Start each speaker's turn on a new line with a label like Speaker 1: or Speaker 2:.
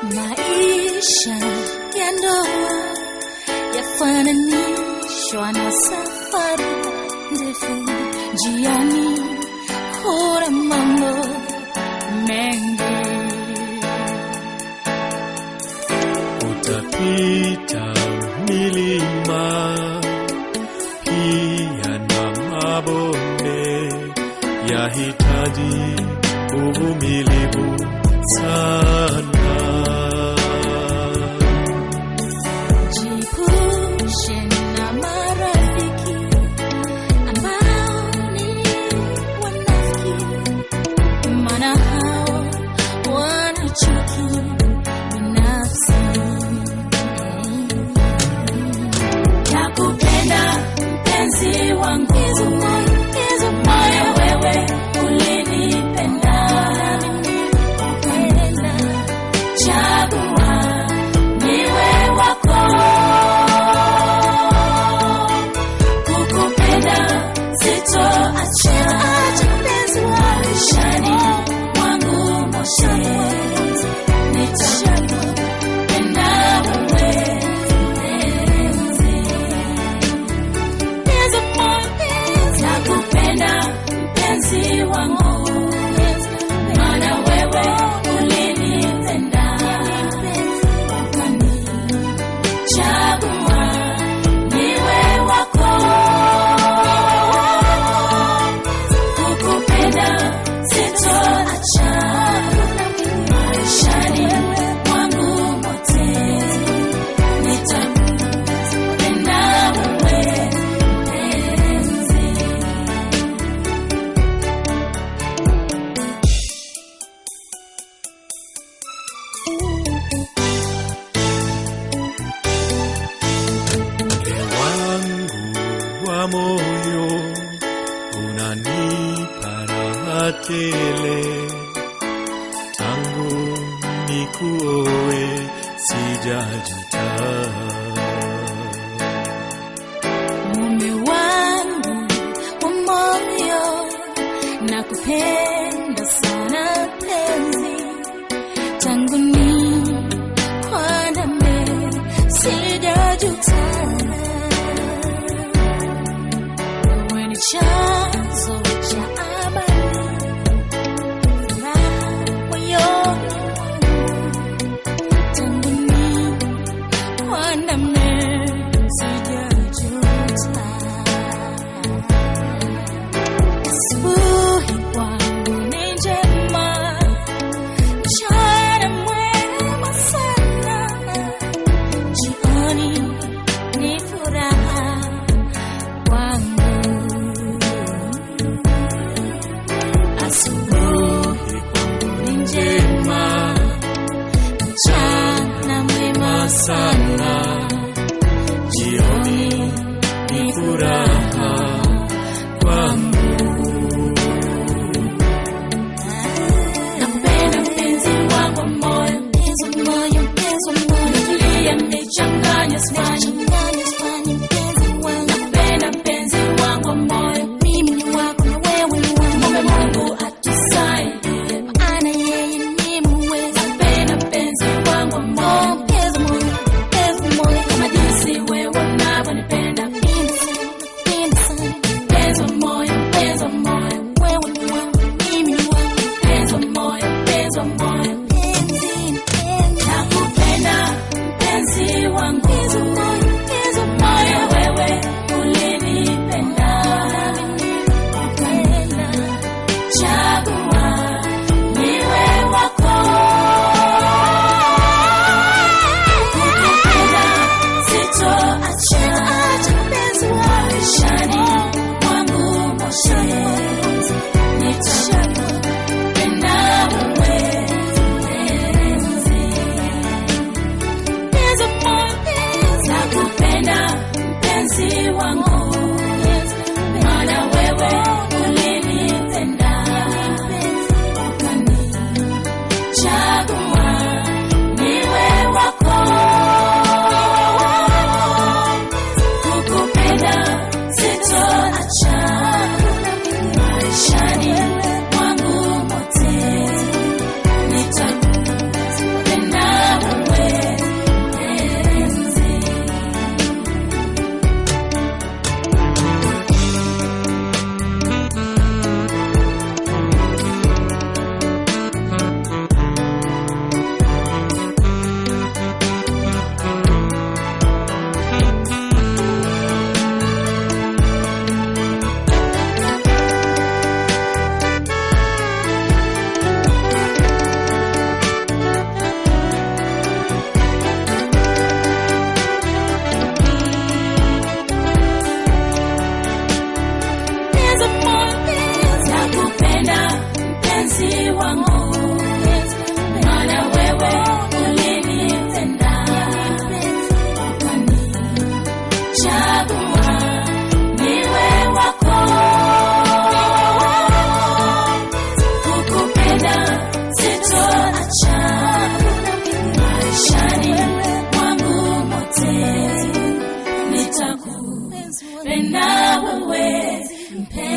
Speaker 1: Maisha ya ndoa yafananishwa na safari ndefu, njiani kuna mambo mengi.
Speaker 2: utapita milima pia na mabonde, yahitaji uvumilivu sana.
Speaker 1: Jiepushe na marafiki ambao ni wanafiki, maana hao wana chuki binafsi. Nakupenda mpenzi wangu, moyo wewe ulinipenda, ukapenda chagua niwe wako, kukupenda sitoacha maishani mwangu mote, nitakupenda wewe mpenzi. Nakupenda mpenzi wangu, maana wewe ulinipenda ukanichagua niwe wako. Kukupenda sitoacha maishani mwangu mote, nitakupenda wewe mpenzi.
Speaker 2: Moyo wangu wa moyo unanipa raha tele, tangu nikuoe sijajuta.
Speaker 1: Mume wangu wa moyo, nakupenda sana penzi, tangu nikwandame sijajuta. Wewe ni chanzo cha amani, furaha moyoni mwangu, tangu nikwandame sijajuta. Asubuhi kwangu ni njema, mchana mwema sana, jioni ni furaha kwangu. Asubuhi kwangu ni njema, mchana mwema sana,
Speaker 2: Jioni ni furaha kwangu.
Speaker 1: Nakupenda mpenzi wangu wa moyo, mpenzi wa moyo, mpenzi wa moyo, nitulie mnichanganye swani, nakupenda mpenzi wangu wa moyo, mimi ni wako na wewe ni wangu, Mume Mungu atusaidie, maana yeye ni muweza. Nakupenda mpenzi wangu wa moyo, mpenzi wa moyo, mpenzi wa moyo, kama jinsi wewe unavyonipenda, mimi sana, mimi sana, mpenzi wa moyo, mpenzi wa moyo, wewe ni wangu, mimi ni wako, mpenzi wa moyo, mpenzi wa moyo, mpenzi, mpenzi, nakupenda mpenzi wangu, mpenzi wa moyo mpenzi